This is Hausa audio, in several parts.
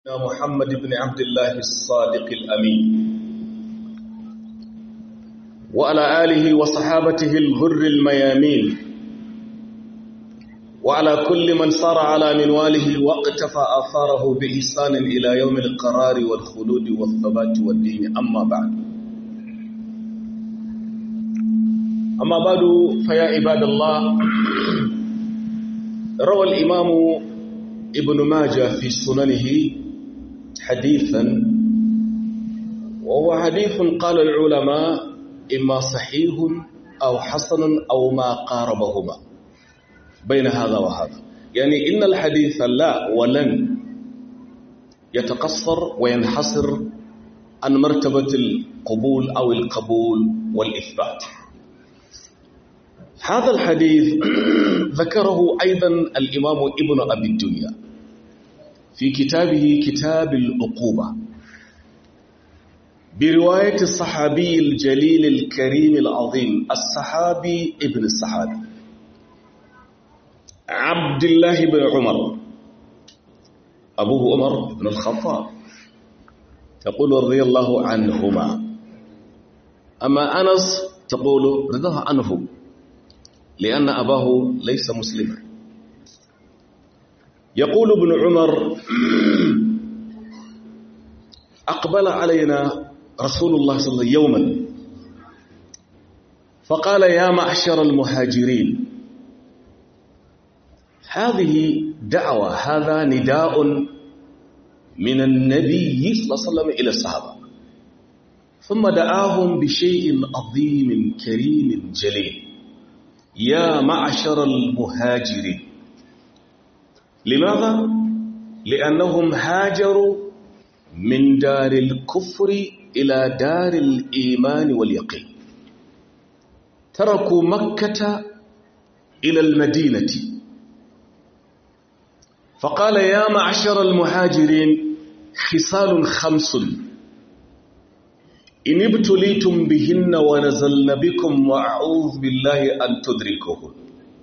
محمد بن عبد الله الصادق الأمين وعلى آله وصحابته الغر الميامين وعلى كل من صار على منواله واقتفى آثاره بإحسان إلى يوم القرار والخلود والثبات والدين أما بعد أما بعد فيا عباد الله روى الإمام ابن ماجه في سننه حديثا وهو حديث قال العلماء إما صحيح أو حسن أو ما قاربهما بين هذا وهذا يعني إن الحديث لا ولن يتقصر وينحصر عن مرتبة القبول أو القبول والإثبات هذا الحديث ذكره أيضا الإمام ابن أبي الدنيا في كتابه كتاب العقوبة برواية الصحابي الجليل الكريم العظيم الصحابي ابن الصحابي عبد الله بن عمر أبوه عمر بن الخطاب تقول رضي الله عنهما أما أنس تقول رضاه عنه لأن أباه ليس مسلما يقول ابن عمر أقبل علينا رسول الله صلى الله عليه وسلم يوما فقال يا معشر المهاجرين هذه دعوة هذا نداء من النبي صلى الله عليه وسلم إلى الصحابة ثم دعاهم بشيء عظيم كريم جليل يا معشر المهاجرين لماذا؟ لأنهم هاجروا من دار الكفر إلى دار الإيمان واليقين تركوا مكة إلى المدينة فقال يا معشر المهاجرين خصال خمس إن ابتليتم بهن ونزلن بكم وأعوذ بالله أن تدركوهن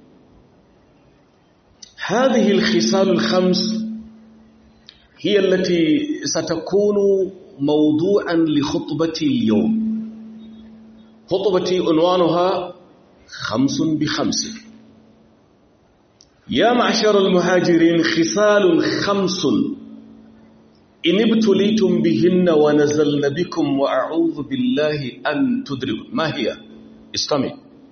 هذه الخصال الخمس هي التي ستكون موضوعا لخطبتي اليوم خطبتي عنوانها خمس بخمس يا معشر المهاجرين خصال خمس إن ابتليتم بهن ونزلن بكم وأعوذ بالله أن تدركوا ما هي استمع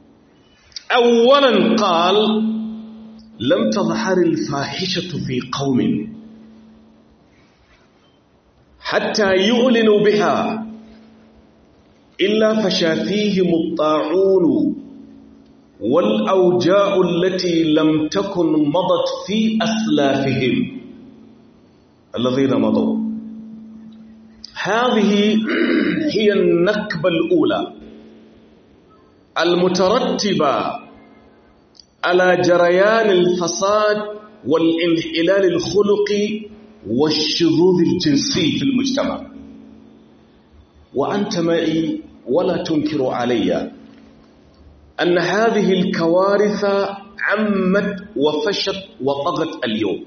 أولا قال لم تظهر الفاحشة في قوم حتى يعلنوا بها إلا فشا فيهم الطاعون والأوجاع التي لم تكن مضت في أسلافهم الذين مضوا هذه هي النكبة الأولى المترتبة على جريان الفساد والانحلال الخلقي والشذوذ الجنسي في المجتمع وأنت معي ولا تنكر علي أن هذه الكوارث عمت وفشت وطغت اليوم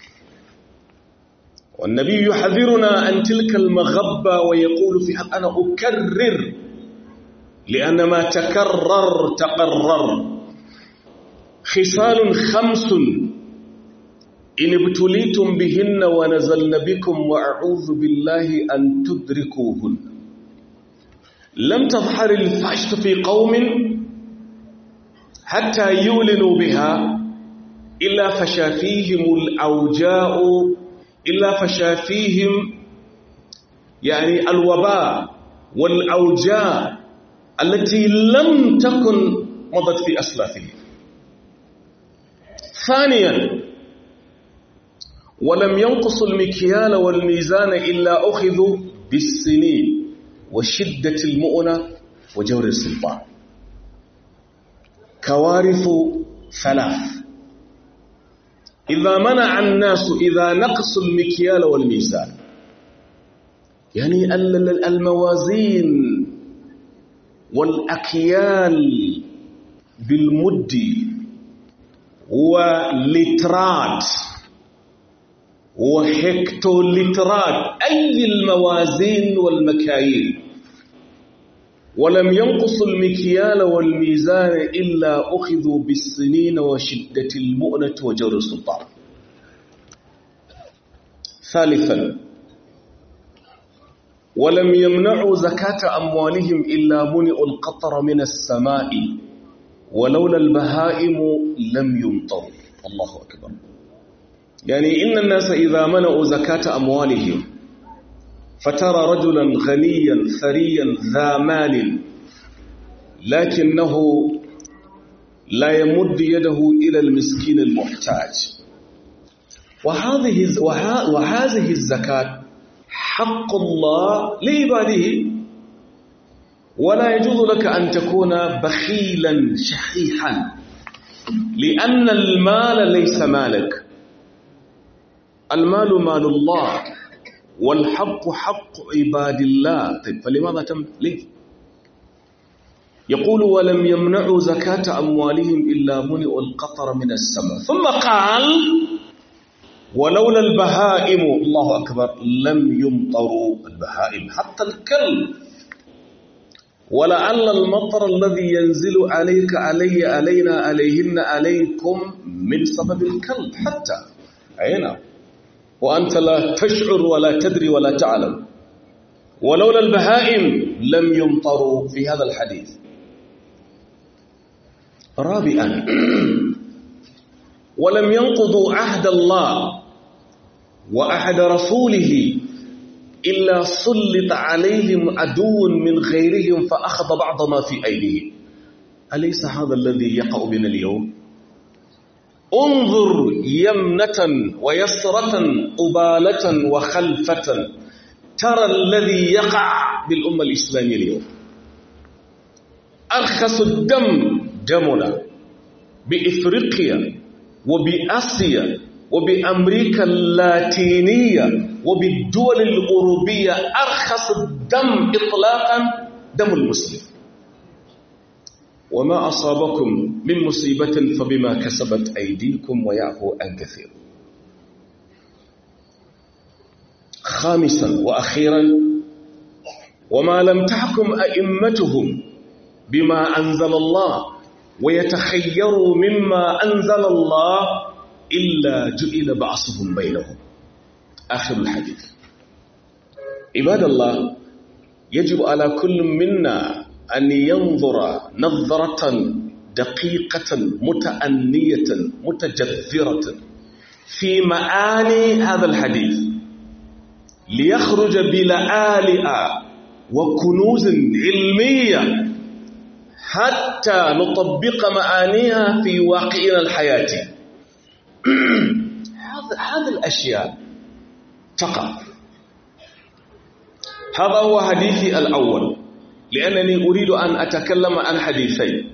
والنبي يحذرنا عن تلك المغبة ويقول في حق أنا أكرر لأن ما تكرر تقرر خصال خمس إن ابتليتم بهن ونزلن بكم وأعوذ بالله أن تدركوهن لم تظهر الفحشة في قوم حتى يولنوا بها إلا فشا فيهم الأوجاء إلا فشا فيهم يعني الوباء والأوجاع التي لم تكن مضت في أسلافهم ثانيا ولم ينقص المكيال والميزان إلا أخذوا بالسنين وشدة المؤنة وجور السلطان كوارث ثلاث إذا منع الناس إذا نقصوا المكيال والميزان يعني الموازين والأكيال بالمد ولترات وهكتولترات أي الموازين والمكاييل ولم ينقصوا المكيال والميزان إلا أخذوا بالسنين وشدة المؤنة وجور السلطان ثالثا ولم يمنعوا زكاة أموالهم إلا منئوا القطر من السماء ولولا البهائم لم يمطروا الله أكبر يعني إن الناس إذا منعوا زكاة أموالهم فترى رجلا غنيا ثريا ذا مال لكنه لا يمد يده إلى المسكين المحتاج وهذه وهذه الزكاة حق الله لعباده ولا يجوز لك أن تكون بخيلا شحيحا لأن المال ليس مالك المال مال الله والحق حق عباد الله طيب فلماذا تم ليه يقول ولم يمنعوا زكاة أموالهم إلا منئوا القطر من السماء ثم قال ولولا البهائم الله أكبر لم يمطروا البهائم حتى الكلب ولعل المطر الذي ينزل عليك علي علينا عليهن عليكم من سبب الكلب حتى أين وأنت لا تشعر ولا تدري ولا تعلم ولولا البهائم لم يمطروا في هذا الحديث رابعا ولم ينقضوا عهد الله وعهد رسوله إلا سلط عليهم عدو من غيرهم فأخذ بعض ما في أيديهم أليس هذا الذي يقع بنا اليوم انظر يمنة ويسرة قبالة وخلفة ترى الذي يقع بالأمة الإسلامية اليوم أرخص الدم دمنا بإفريقيا وبآسيا وبأمريكا اللاتينية وبالدول الأوروبية أرخص الدم إطلاقا دم المسلم وما أصابكم من مصيبة فبما كسبت أيديكم ويعفو عن كثير خامسا وأخيرا وما لم تحكم أئمتهم بما أنزل الله ويتخيروا مما أنزل الله إلا جئل بعصهم بينهم آخر الحديث عباد الله يجب على كل منا أن ينظر نظرة دقيقة متأنية متجذرة في معاني هذا الحديث ليخرج بلآلئ وكنوز علمية حتى نطبق معانيها في واقعنا الحياتي هذه الأشياء تقع هذا هو حديثي الأول لأنني أريد أن أتكلم عن حديثين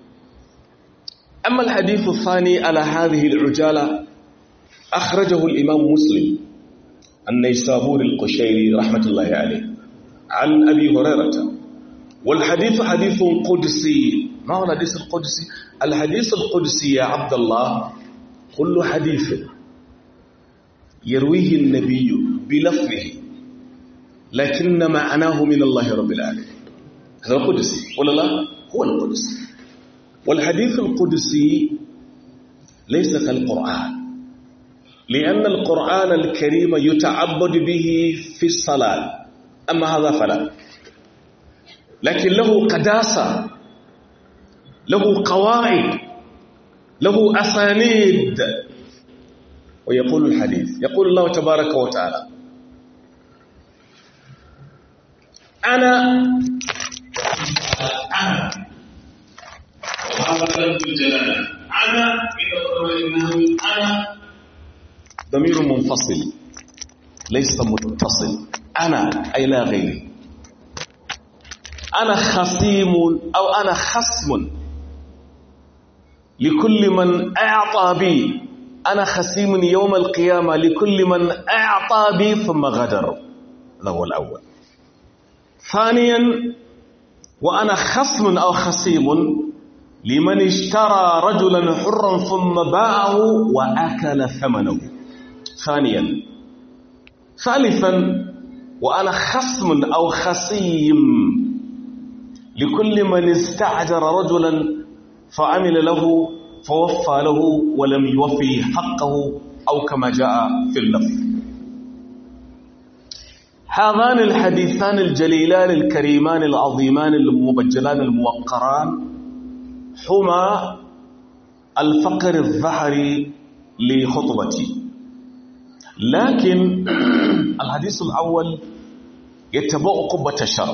أما الحديث الثاني على هذه العجالة أخرجه الإمام مسلم النيسابور القشيري رحمة الله عليه عن أبي هريرة والحديث حديث قدسي ما هو الحديث القدسي الحديث القدسي يا عبد الله كل حديث يرويه النبي بلفظه لكن معناه من الله رب العالمين هذا القدسي ولا لا هو القدسي والحديث القدسي ليس كالقرآن لأن القرآن الكريم يتعبد به في الصلاة أما هذا فلا لكن له قداسة له قواعد له أسانيد ويقول الحديث يقول الله تبارك وتعالى أنا أنا وهذا لفظ الجلالة أنا إنه أنا ضمير منفصل ليس متصل أنا أي لا غيري أنا خصيم أو أنا خصم لكل من أعطى بي أنا خصيم يوم القيامة لكل من أعطى بي ثم غدر هذا هو الأول ثانيا وأنا خصم أو خصيم لمن اشترى رجلا حرا ثم باعه وأكل ثمنه ثانيا ثالثا وأنا خصم أو خصيم لكل من استعجر رجلا فعمل له فوفى له ولم يوفي حقه أو كما جاء في اللفظ هذان الحديثان الجليلان الكريمان العظيمان المبجلان الموقران هما الفقر الظهري لخطبتي لكن الحديث الأول يتبع قبة الشرع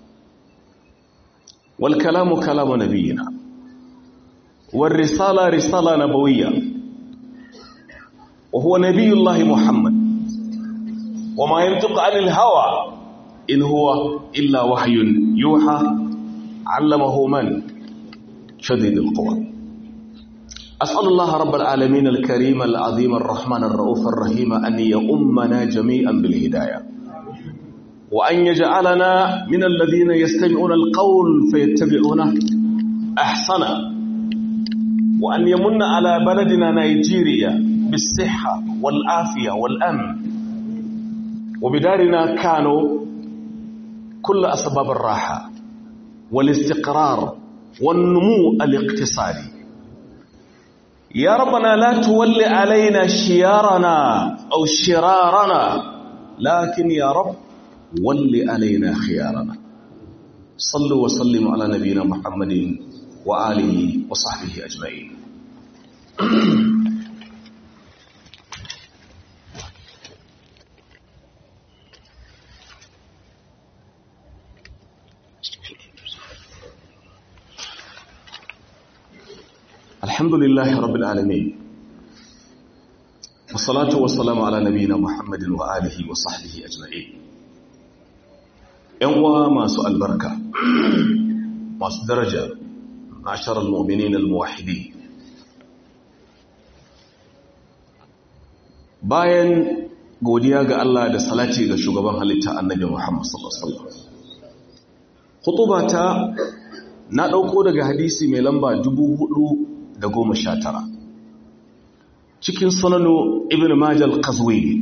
والكلام كلام نبينا والرسالة رسالة نبوية وهو نبي الله محمد وما ينطق عن الهوى إن هو إلا وحي يوحى علمه من شديد القوى أسأل الله رب العالمين الكريم العظيم الرحمن الرؤوف الرحيم أن يؤمنا جميعا بالهداية وأن يجعلنا من الذين يستمعون القول فيتبعونه أحسنه وأن يمن على بلدنا نيجيريا بالصحة والعافية والأمن وبدارنا كانوا كل أسباب الراحة والاستقرار والنمو الاقتصادي يا ربنا لا تولي علينا شيارنا أو شرارنا لكن يا رب ول علينا خيارنا صلوا وسلموا على نبينا محمد وآله وصحبه أجمعين الحمد لله رب العالمين والصلاة والسلام على نبينا محمد وآله وصحبه أجمعين ينوى ما سؤال بركة ما درجة معشر المؤمنين الموحدين bayan godiya ga Allah da salati ga shugaban halitta annabi Muhammad sallallahu alaihi wasallam khutubata na dauko daga hadisi mai lamba 4019 cikin sunanu ibn majal qazwini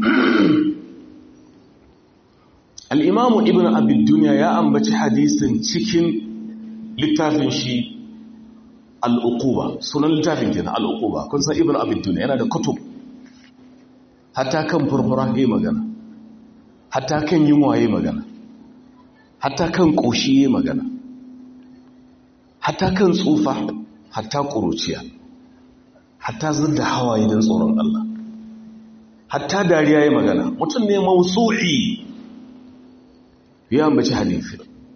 al-imam ibn abi dunya ya ambaci hadisin cikin littafin shi al-uquba sunan littafin kenan al-uquba kun san ibn abi dunya yana da kutub hatta kan furfura yayi magana hatta kan yunwa yayi magana hatta kan koshi yayi magana hatta kan tsufa hatta ƙuruciya hatta zidda hawaye don tsoron Allah hatta dariya ya magana mutum ne mausu'i ya ambaci hadithi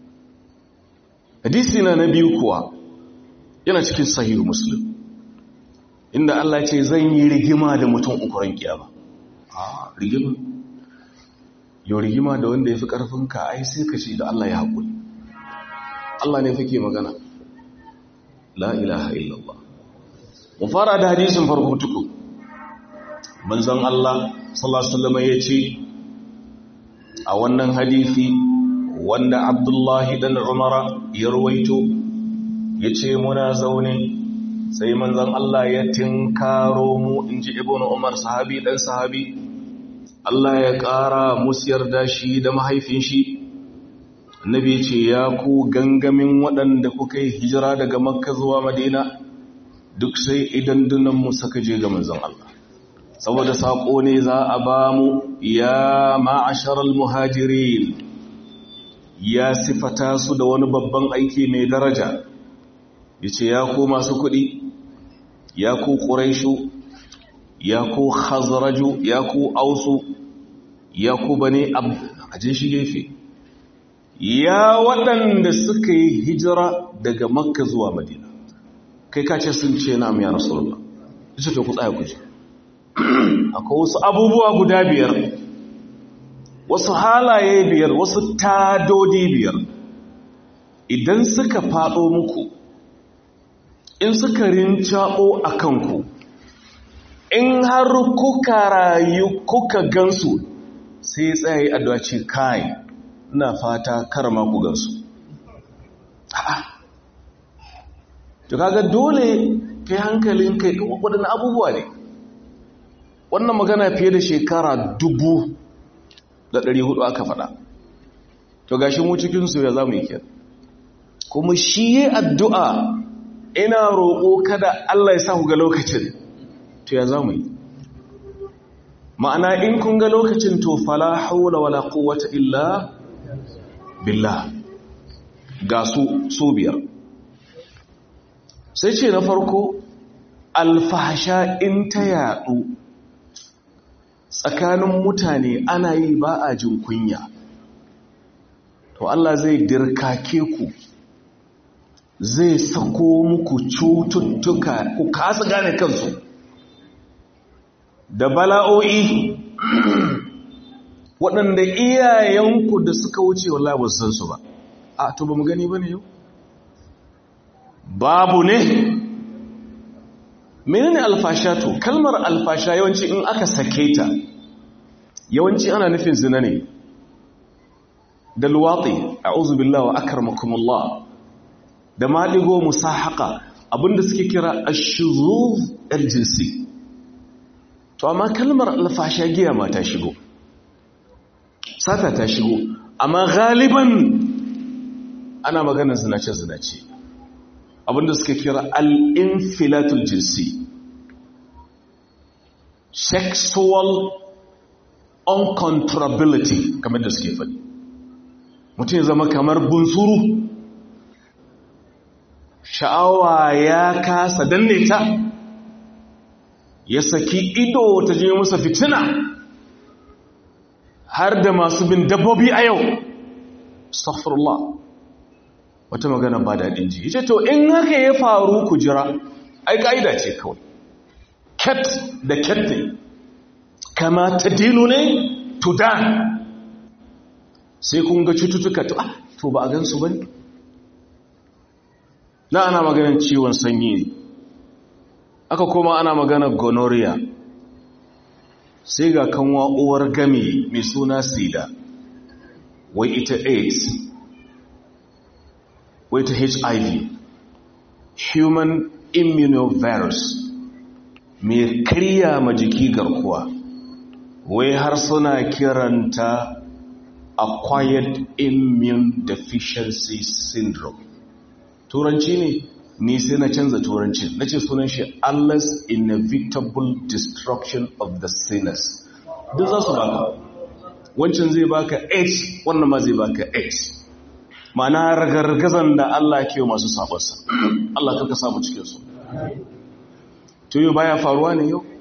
hadisi na na biyu kuwa yana cikin sahihu muslim inda Allah ce zan yi rigima da mutum ukuran kiyama a rigima yau rigima da wanda ya fi ƙarfinka ai sai ka ce da Allah ya haƙuri Allah ne fake magana la ilaha illallah mu fara da hadisin farko tuku manzon Allah sallallahu alaihi wasallam yace a wannan hadisi wanda Abdullahi dan Umara ya rawaito yace muna zaune sai manzon Allah ya tinkaro mu inji ibnu Umar sahabi dan sahabi Allah ya ƙara musu yarda shi da mahaifin shi Nabi ce ya ku gangamin waɗanda kuka yi hijira daga makka zuwa madina duk sai idan dunanmu suka je ga manzon Allah saboda saƙo ne za a ba mu ya ma'asharar muhajirin ya sifata su da wani babban aiki mai daraja ya ce ya ku masu kuɗi ya ku ƙuraishu ya ku khazraju ya ku ausu ya ku bane abu a shi gefe ya waɗanda suka yi hijira daga makka zuwa madina kai kace sun ce na ya rasulullah ita ce ku tsaya ku ji akwai wasu abubuwa guda biyar wasu halaye biyar wasu tadodi biyar idan suka faɗo muku in suka rincaɓo a kanku in har kuka rayu kuka gansu sai tsaye addu'a ce kai ina fata karma ku gansu to kaga dole kai hankalin kai waɗannan abubuwa ne wannan magana fiye da shekara dubu da ɗari hudu aka faɗa to gashi mu cikinsu ya za mu yi kyan kuma shi yi addu'a ina roƙo kada Allah ya sa ku ga lokacin to ya za mu yi ma'ana in kun ga lokacin to fala haula wala quwwata illa billah ga su su biyar sai ce na farko alfahasha in ta yadu tsakanin mutane ana yi ba a jin kunya to Allah zai dirkake ku zai sako muku cututtuka ku kasa gane kansu da bala'o'i waɗanda iyayenku da suka wuce wallahi ba san su ba a to ba mu gani ba ne yau babu ne menene alfasha to kalmar alfasha yawanci in aka sake ta yawanci ana nufin zina ne da luwatsi a'udhu billahi wa akramakumullah da maligo musahaka abinda suke kira ashuzuz aljinsi to amma kalmar alfasha giya ma ta shigo sata ta shigo amma galiban ana maganar zinace zinace abinda suke kira al-infilatul jinsi sexual uncontrollability kamar da suke faɗi mutum ya zama kamar bunsuru sha'awa ya kasa danne ta ya saki ido ta je masa fitina har da masu bin dabbobi a yau astaghfirullah wata magana ba daɗin ji yace to in haka ya faru ku jira ai ka'ida ce kawai cat da cat ne kama ta dinu ne to da sai kun ga cututtuka to to ba a gansu ba ne na ana maganin ciwon sanyi ne aka koma ana maganar gonorrhea sai ga kanwa uwar gami mai suna sida wai ita aids wai ta hiv human immunovirus mai karya ma jiki garkuwa wai har suna kiranta acquired immune deficiency syndrome turanci ne ni sai na canza turanci na ce sunan shi Allah's inevitable destruction of the sinners duk za su baka wancan zai baka h wannan ma zai baka h ma'ana ragargazan da Allah ke masu sabonsa Allah karka samu cikinsu to yau baya faruwa ne yau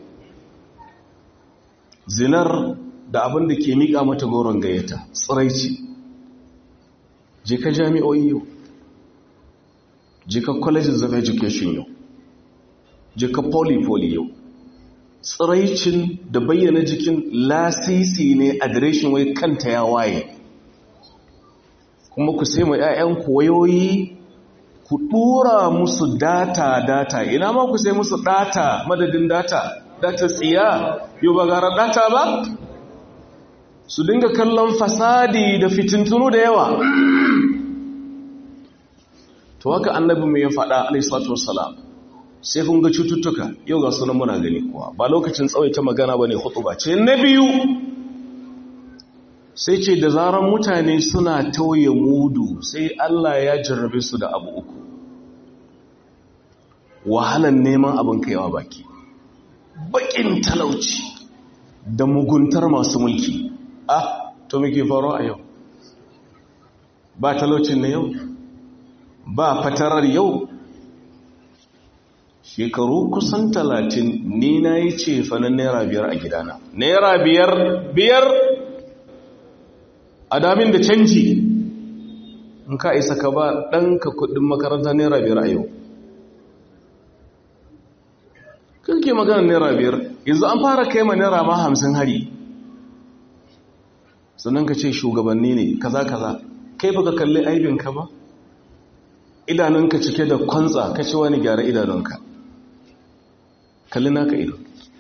zinar da abin da ke miƙa mata goron gayyata tsiraici je ka jami'o'i yau je ka colleges of education yau je ka poly-poly yau tsiraicin da bayyana jikin lasisi ne adireshin wai kanta ya waye kuma ku sai ma 'ya'yanku wayoyi ku ɗura musu data data ina ma ku sai musu data madadin data data tsiya yau ba gara data ba su dinga kallon fasadi da fitintunu da yawa to haka annabi mai ya faɗa alaihissalatu wassalam sai kun ga cututtuka yau ga sunan muna gani kuwa ba lokacin tsawaita magana ba ne ba ce na biyu sai ce da zaran mutane suna tauye mudu sai Allah ya jarrabe su da abu uku wahalan neman abin kaiwa baki bakin talauci da muguntar masu mulki ah to muke faru a yau ba talaucin na yau ba fatarar yau shekaru kusan talatin ni na yi ce fanin naira biyar a gidana naira biyar biyar a damin da canji in ka isa ka ba ɗanka kudin makaranta naira biyar a yau kirke maganar naira biyar yanzu an fara kai ma naira ma hamsin hari sannan ka ce shugabanni ne kaza kaza kai baka kalli aibinka ba idanunka cike da kwantsa ka ce wani gyara idanunka kalli naka ido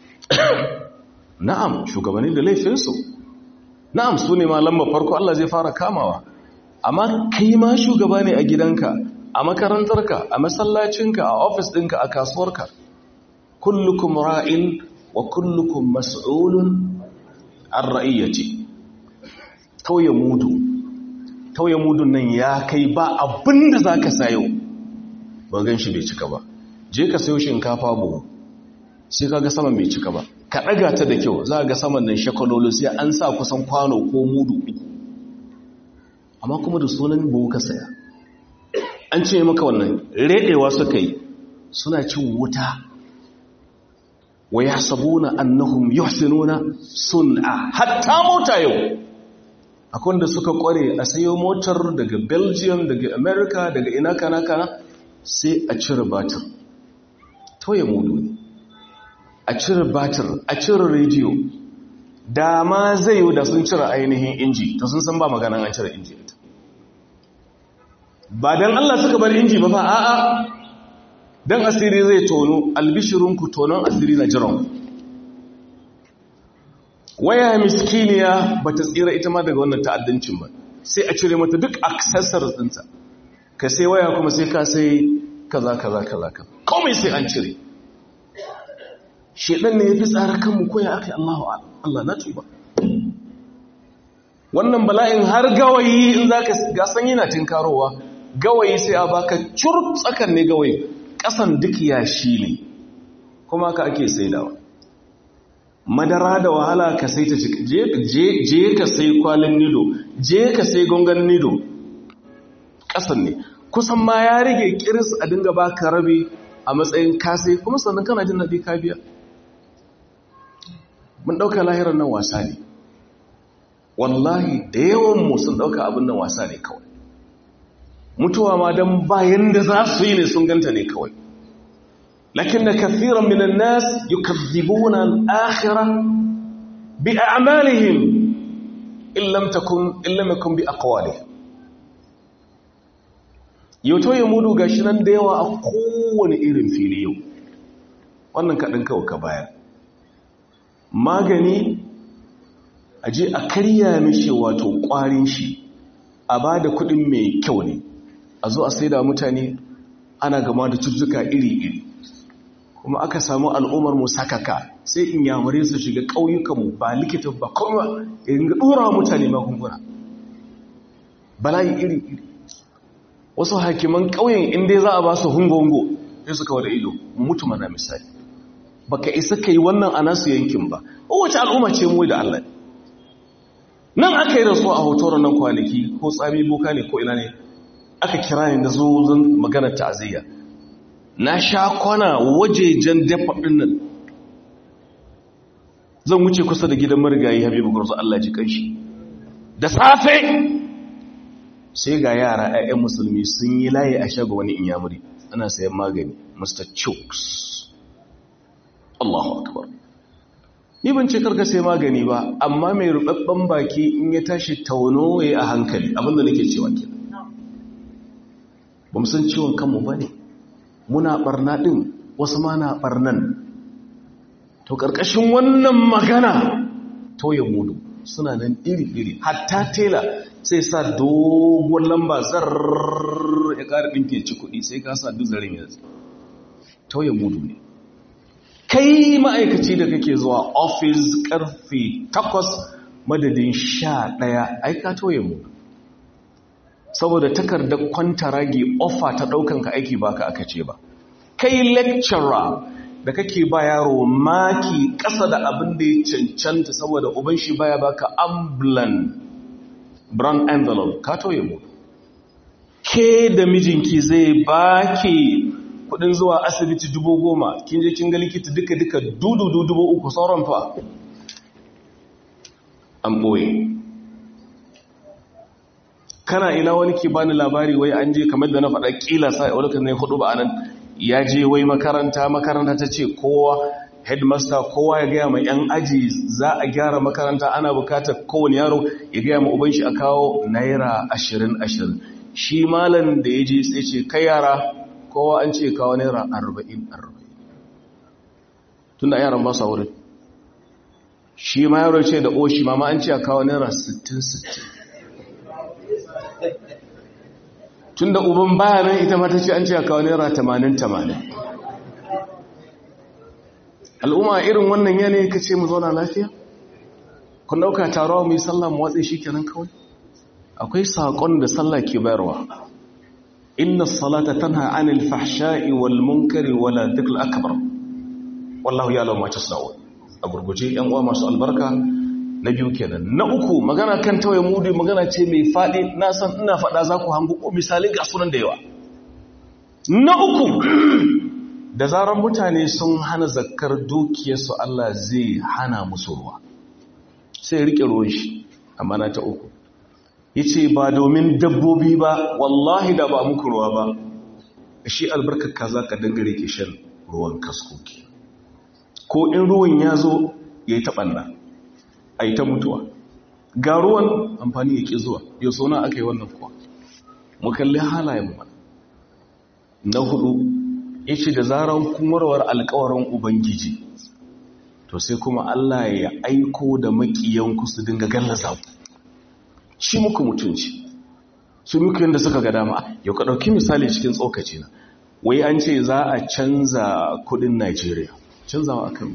na'am shugabanni da laifinsu na'am su ne ma lamba farko Allah zai fara kamawa amma kai ma shugaba ne a gidanka a makarantarka a masallacinka a ofis ɗinka a kasuwarka kullukum ra'in wa kullukum mas'ulun an ra'iyyati tauye mudu tauye mudun nan ya kai ba abin da za ka sayo ba gan shi bai cika ba je ka sayo shinkafa buhu sai ka ga saman bai cika ba ka ɗaga ta da kyau za ga saman nan shakalolo sai an sa kusan kwano ko mudu uku amma kuma da sunan buhu ka saya an ce maka wannan reɗewa suka yi suna cin wuta wa ya sabuna annahum yuhsinuna sun'a hatta mota yau akwai da suka kware a sayo motar daga belgium daga america daga ina kana kana sai a cire batir toye mudu ne a cire batir a cire rediyo da ma zai yi da sun cire ainihin inji to sun san ba maganan an cire inji ba don allah suka bar inji ba fa a'a don asiri zai tono albishirinku tonon asiri na jiran waya miskiniya ba ta tsira ita ma daga wannan ta'addancin ba sai a cire mata duk accessories ɗinta ka sai waya kuma sai ka sai kaza kaza kaza kaza komai sai an cire shedan ne ya fi tsara kanmu koya aka yi Allahu Allah na tuba wannan bala'in har gawayi in za ka gasan yana tinkarowa gawayi sai a baka cur tsakan ne gawayi ƙasan duk yashi ne kuma ka ake saidawa madara da wahala ka sai ta je ka sai kwalin nido je ka sai gongan nido ƙasan ne kusan ma ya rage kiris a dinga baka rabi a matsayin kasai kuma sannan kana jin daɗi ka biya mun ɗauka lahirar nan wasa ne wallahi da yawanmu sun ɗauka abin nan wasa ne kawai mutuwa ma don bayan da za su yi ne sun ganta ne kawai lakin da kathiran minan nas yukazzibuna al-akhirah bi a'malihim illam takun illam yakun bi aqwalihim yato ya mudu gashi nan da yawa a kowane irin fili yau wannan kaɗin kawai ka bayar magani a je a karya mishi wato ƙwarin shi a ba da kuɗin mai kyau ne a zo a sai da mutane ana gama da cututtuka iri-iri kuma aka samu al'ummar mu sakaka sai in yamare su shiga ƙauyukanmu ba likita ba kuma in ga ɗora mutane magunguna bala'i iri-iri wasu hakiman ƙauyen inda za a ba su hungo-hungo sai su kawo da ido mutu mana misali baka isa ka yi wannan a nasu yankin ba wace al'umma ce mu da Allah nan aka yi rasu a hoton nan kwanaki ko tsami boka ne ko ina ne aka kira ni da zo zan magana ta'aziyya na sha kwana wajejen dafa ɗin nan zan wuce kusa da gidan marigayi habibu gurzu Allah ji kanshi da safe sai ga yara 'ya'yan musulmi sun yi layi a shago wani inyamuri ana sayan magani mr chooks allahu akbar ni ban ce karka sai magani ba amma mai rubabban baki in ya tashi tauno ya a hankali abinda nake cewa ke ba mu san ciwon kanmu ba ne muna barna ɗin wasu ma na barnan to ƙarƙashin wannan magana tauye mudu suna nan iri-iri hatta tela sai sa dogon lamba zarar ya ƙara ɗinke ci kuɗi sai ka sa duk zarin yanzu tauye mudu ne kai ma'aikaci da kake zuwa ofis ƙarfe takwas madadin sha ɗaya aika tauye mudu saboda takardar kwantaragi ofa ta ɗaukan ka aiki baka aka ce ba kai lecturer da kake ba yaro maki ƙasa da abin da ya cancanta saboda uban shi baya baka ambulance brown envelope ka toye mu ke da mijinki zai baki kudin zuwa asibiti dubu goma kin je kin ga likita duka duka dudu dubu uku sauran fa an ɓoye kana ina wani ke bani labari wai an je kamar da na faɗa ƙila sa wani kan ne hudu ba anan ya je wai makaranta makaranta ta ce kowa headmaster kowa ya gaya mai yan aji za a gyara makaranta ana bukatar kowane yaro ya gaya ma uban shi a kawo naira ashirin ashirin shi malam da ya je sai ce kai yara kowa an ce kawo naira arba'in arba'in tun da yaran ba sa wurin shi ma yaro ce da oshi mama an ce a kawo naira sittin sittin tun da uban bayanan ita mata ce an ce a kawo naira tamanin tamanin al'umma irin wannan yanayi ka ce mu zauna lafiya kun dauka tarawa mai sallah mu watsa shi kenan kawai akwai sakon da sallah ke bayarwa inna salata tanha anil fahsha'i wal munkari wala dhikr akbar wallahu ya'lamu ma tasna'un a gurguje yan uwa masu albarka na biyu kenan na uku magana kan tawaye mudu magana ce mai fadi na san ina fada za ku hangu ko misali ga sunan da yawa na uku da zarar mutane sun hana zakkar dukiyarsu Allah zai hana musu ruwa sai rike ruwan shi amma na ta uku yace ba domin dabbobi ba wallahi da ba muku ruwa ba shi albarkar kaza ka dangare ke shan ruwan kaskoki ko in ruwan ya zo ya yi taɓanna a yi ta mutuwa ga ruwan amfani ya ƙi zuwa yau sauna aka yi wannan kuwa mu kalli halayen mu na hudu ya ce da zarar kumarwar alkawarin ubangiji to sai kuma Allah ya aiko da makiyanku su dinga gallaza ku shi muku mutunci su muku yadda suka ga dama yau ka ɗauki misali cikin tsokaci na wai an ce za a canza kudin Najeriya canzawa akan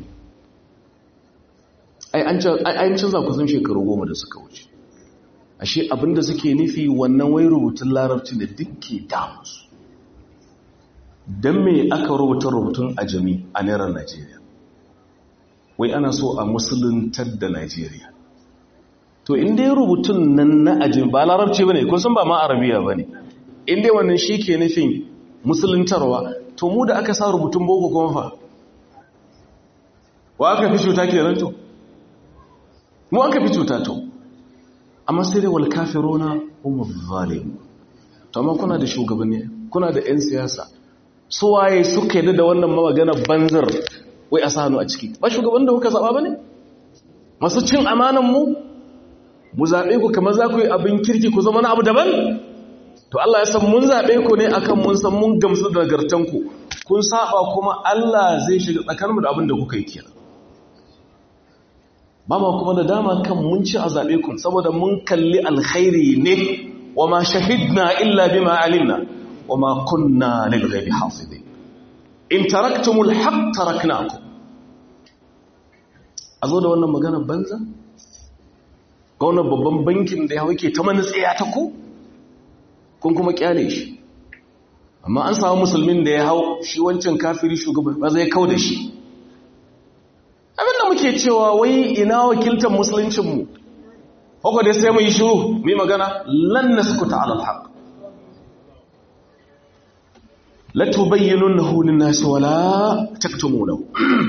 ai an canza kusan shekaru goma da suka wuce ashe abinda suke nufi wannan wai rubutun larabci da dukke damusu don me aka rubuta rubutun ajami a naira Najeriya wai ana so a musuluntar da Najeriya to inda ya rubutun nan na ajami ba larabci ba ne kun san ba ma arabiya ba ne inda wannan shi ke nufin musuluntarwa to mu da aka sa rubutun boko kuma fa wa aka fi cuta ke ranto mu aka fi cuta to amma sai dai wal kafiruna hum zalim to amma kuna da shugabanni kuna da yan siyasa su waye suka yi da wannan magana banzar wai a sanu a ciki ba shugaban da kuka zaba bane masu cin amanan mu mu zabe ku kamar za ku yi abin kirki ku zama na abu daban to Allah ya san mun zabe ku ne akan mun san mun gamsu da nagartan ku kun saba kuma Allah zai shiga tsakaninmu da abin da kuka yi kenan ba ma kuma da dama kan mun ci a zaɓe kun saboda mun kalli alkhairi ne wa ma shahidna illa bima alimna wa ma kunna lil ghaibi hafizin in taraktumul haqq taraknakum azo da wannan magana banza ga wannan babban bankin da ya yake ta manutsiya ta ku kun kuma kyale shi amma an samu musulmin da ya hau shi wancan kafiri shugaban ba zai kau da shi abinda muke cewa wai ina wakiltar musuluncinmu haka dai sai mu yi shiru mu yi magana lan naskuta ala alhaq la tubayyinunahu lin-nas wala taktumunahu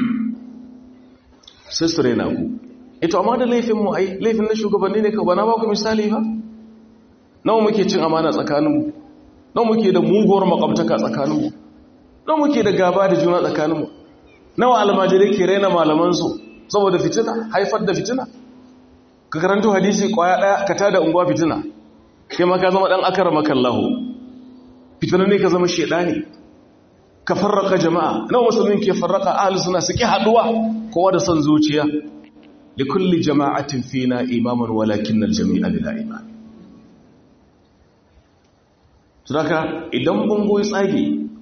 sai su rena ku ito amma da laifin mu ai laifin na shugabanni ne ka bana ba ku misali ba nawa muke cin amana tsakaninmu nawa muke da muguwar makwabtaka tsakaninmu nawa muke da gaba da juna tsakaninmu nawa almajirai ke raina malamansu saboda fitina haifar da fitina ka karanto hadisi kwaya daya ka tada unguwa fitina kai ma ka zama dan akara makallahu fitina ne ka zama shedani ka farraka jama'a nawa musulmin ke farraka ahli suna suke haduwa kowa da son zuciya li kulli jama'atin fina imaman walakin al-jami'a bila iman sadaka idan bango ya tsage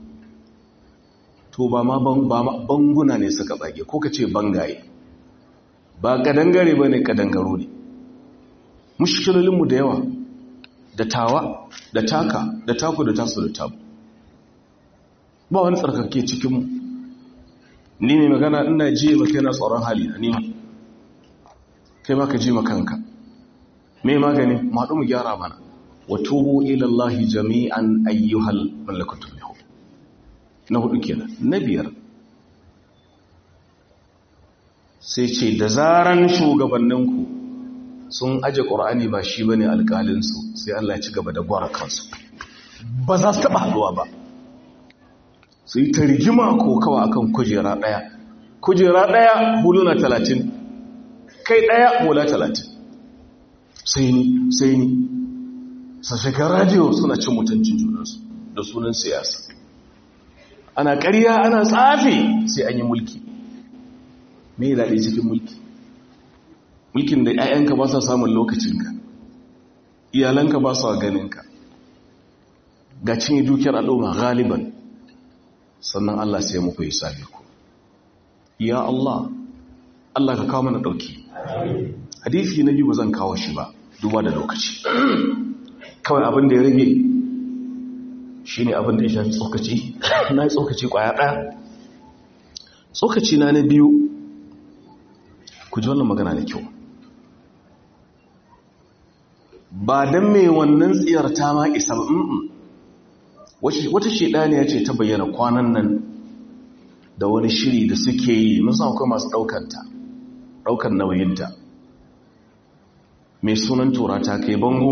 to ba ma banguna ne suka tsage ko ka ce bangaye ba kadangare ba ne kadangaro ne mushkilolinmu da yawa da tawa da taka da taku da tasu da tabu ba wani tsarkake cikinmu ni mai magana ina ji maka yana tsoron hali na nima kai ma ka ji makanka mai magani maɗu mu gyara mana wa tubu ilallahi jami'an ayyuhal mallakatun yahu na hudu kenan na biyar sai ce da zaran shugabanninku sun aje ƙorani ba shi bane alƙalinsu sai Allah ya ci gaba da gwara kansu ba za su taɓa haɗuwa ba su yi ta rigima ko kawa akan kujera ɗaya kujera ɗaya huluna talatin kai ɗaya hula talatin sai ni sai ni sashakan radiyo suna cin mutuncin junansu da sunan siyasa ana ƙarya ana tsafi sai an yi mulki me ya daɗe cikin mulki mulkin da 'ya'yanka ba sa samun lokacinka iyalanka ba sa ganinka ga cinye dukiyar al'umma galiban sannan Allah sai muku yi sabi ku ya Allah Allah ka kawo mana ɗauki hadisi na biyu ba zan kawo shi ba duba da lokaci kawai abin da ya rage shi ne abin da ya shafi tsokaci na yi tsokaci kwaya ɗaya tsokaci na na biyu ku ji wannan magana da kyau ba don mai wannan tsiyar ta ma isa ba wata shaidaniya ce ta bayyana kwanan nan da wani shiri da suke yi musamman akwai masu ɗaukanta ɗaukar nauyinta mai sunan tura ta kai bango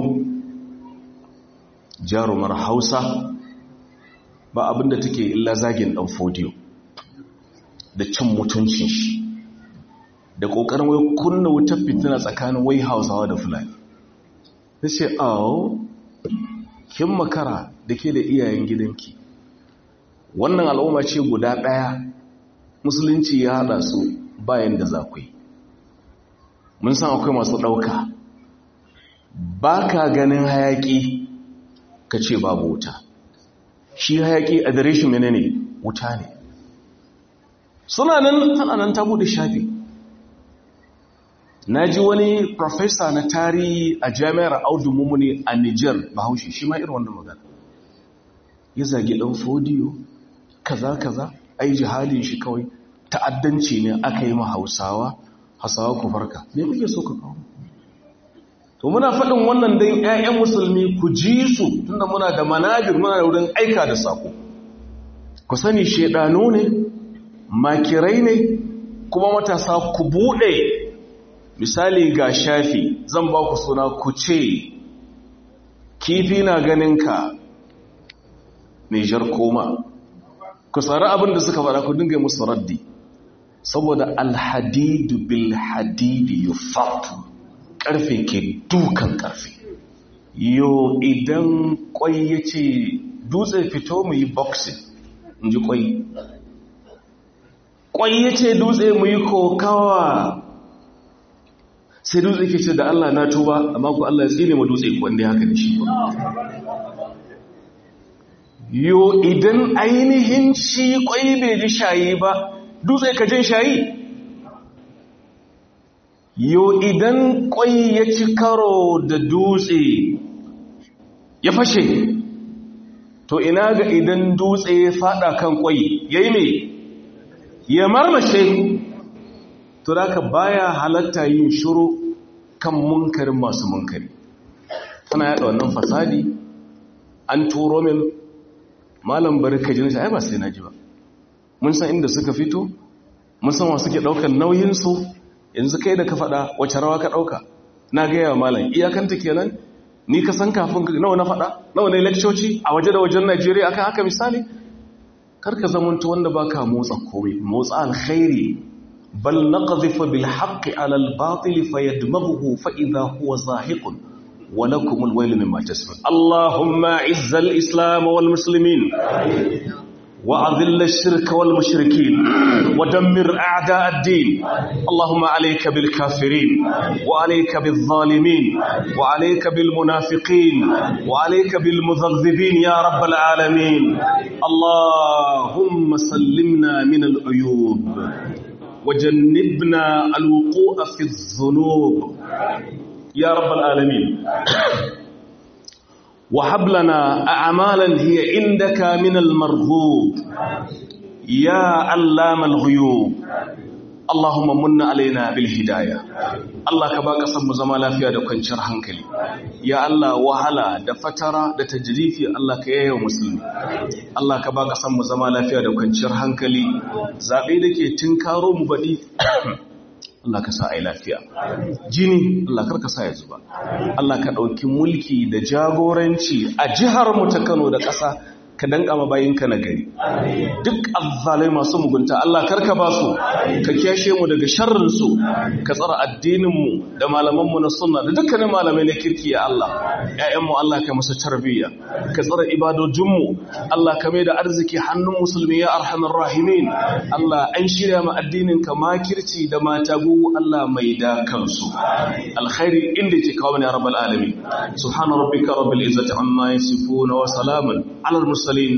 jarumar hausa ba abinda take illa zagin ɗan fodiyo da cin mutuncin shi da ƙoƙarin wai kunna wutar fitina tsakanin wai hausawa da fulani ta ce awo kin makara da ke da iyayen gidanki wannan al'umma ce guda ɗaya musulunci ya haɗa su bayan da za ku yi mun san akwai masu ɗauka ba ka ganin hayaƙi ka ce babu wuta shi hayaƙi a dare shi mene ne wuta ne suna nan tana nan ta bude shafi na ji wani profesa na tarihi a jami'ar audu mummuni a niger bahaushe shi ma irin wannan magana ya zagi ɗan fodiyo kaza kaza ai jihalin shi kawai ta'addanci ne aka yi ma hausawa hausawa ku farka ne muke so ka kawo to muna faɗin wannan dan ƴaƴan musulmi ku ji su tunda muna da manajir muna da wurin aika da sako ku sani shedano ne makirai ne kuma matasa ku buɗe misali ga shafi zan ba ku suna ku ce kifi na ganinka Nijar koma ku tsari abin da suka faɗa ku dinga musu raddi saboda alhadidu bil hadidi yufatu karfe ke dukan karfe yo idan kwai ya ce dutse fito mu yi boxing in ji kwai kwai ya ce dutse mu yi kokawa sai dutse ke ce da Allah na tuba amma ku Allah ya tsine mu dutse ku wanda haka da shi yo idan ainihin shi kwai bai ji shayi ba dutse ka jin shayi yo idan kwai ya ci karo da dutse ya fashe to ina ga idan dutse ya fada kan kwai yayi me ya marmashe to da baya halatta yin shiru kan munkarin masu munkari tana yada wannan fasadi an turo min malam barka jin shi ai ba sai naji ba mun san inda suka fito mun san wa suke daukar nauyin su yanzu kai da ka faɗa wace rawa ka ɗauka na gaya wa malam iyakanta kenan ni ka san kafin nawa na faɗa nawa na lekcoci a waje da wajen najeriya akan haka misali karka zamanta wanda ba ka motsa komai motsa alkhairi bal naqdhifu bil haqqi ala al batil fayadmaghu fa idha huwa zahiqun wa lakum al wayl mimma tasifun allahumma izza al islam wal muslimin وأذل الشرك والمشركين ودمر أعداء الدين اللهم عليك بالكافرين وعليك بالظالمين وعليك بالمنافقين وعليك بالمذذبين يا رب العالمين اللهم سلمنا من العيوب وجنبنا الوقوع في الذنوب يا رب العالمين وهب لنا أعمالا هي عندك من المرغوب يا علام الغيوب اللهم من علينا بالهداية Allah ka ba ƙasar mu zama lafiya da kwanciyar hankali ya Allah wahala da fatara da tajrifi Allah ka yaya musulmi Allah ka ba ƙasar mu zama lafiya da kwanciyar hankali zabe da ke tinkaro mu baɗi Allah ka sa a yi lafiya jini Allah karka sa ya zuba Allah ka ɗauki mulki da jagoranci a jihar mu ta Kano da ƙasa ka danka ma bayinka na gari duk azzalai masu mugunta Allah karka ba su ka kiyashe mu daga sharrin su ka tsara addinin mu da malaman mu na sunna da dukkanin malamai na kirki ya Allah ƴaƴan mu Allah ka musu tarbiyya ka tsara ibadojin mu Allah ka mai da arziki hannun musulmi ya arhamar rahimin Allah an shirya ma addinin ka makirci da matagu Allah mai da kansu alkhairi inda ke kawo ne rabbal alamin subhana rabbika rabbil izzati amma yasifun wa salamun alal mursalin